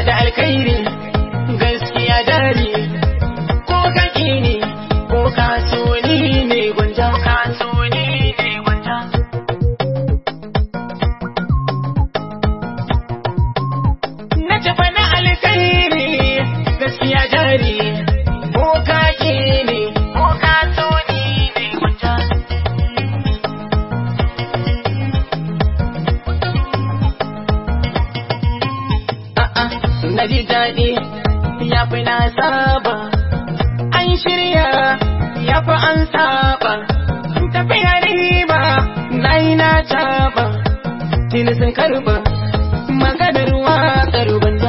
da alkhairi gaskiya jari ko kaki ne ko kasoni ne gwanja kasoni ne gwanja na tafa na alkhairi gaskiya jari ko kaki ne ko kasoni ne gwanja a'a na ji daɗi ya fi na saba an shirya ya fi an saba tafiya riba na yi na caba tuni sun karba maganar waƙar banza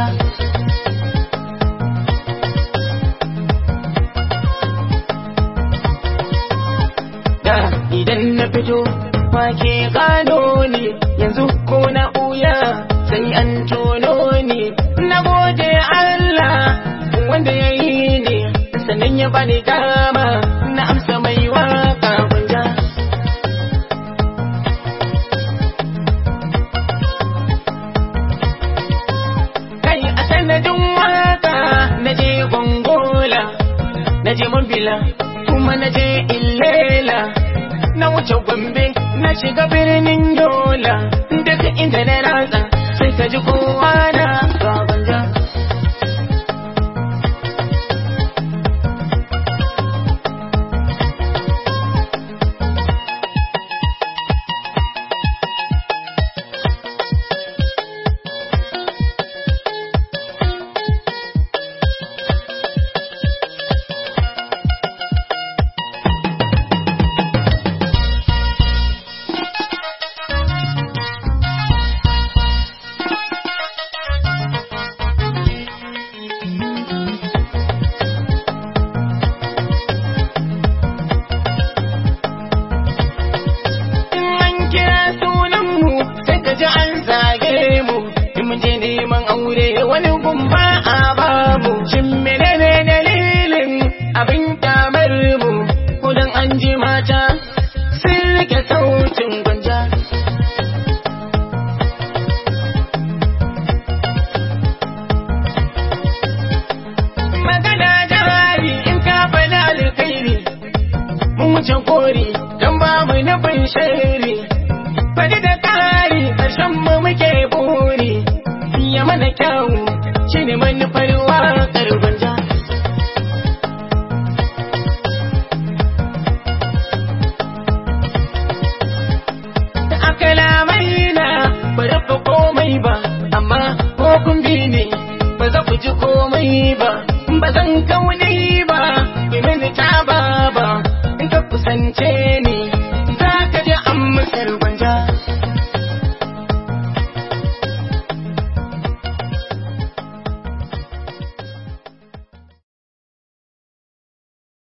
da idan na fito wake gano ne yanzu ko na ɓuya sai an tono ne na gode Allah wanda ya yi ne sannan ya bani dama na amsa mai waka gwanja kai a sanadin waka na je gongola na je mambila kuma na je illela na wuce gombe na shiga birnin yola daga inda na ratsa sai ka ji kowa na babanja in an kira sunanmu sai ka ji an zage mu in mun je neman aure wani gumba a bamu shin menene dalilin abin kyamar mu ko dan an ji mata sun rike sautin gwanja magana jari in ka faɗa alkhairi mun wuce kori don ba mu nufin shari faɗi da kari ƙarshen mu muke buri ya mana kyawu shi ne manufar waƙar gwanja da aka lamai na ba rufe komai ba amma ko kun bi ne ba za ku ji komai ba ba zan kauni ba bi mini ta ba ba in ka kusance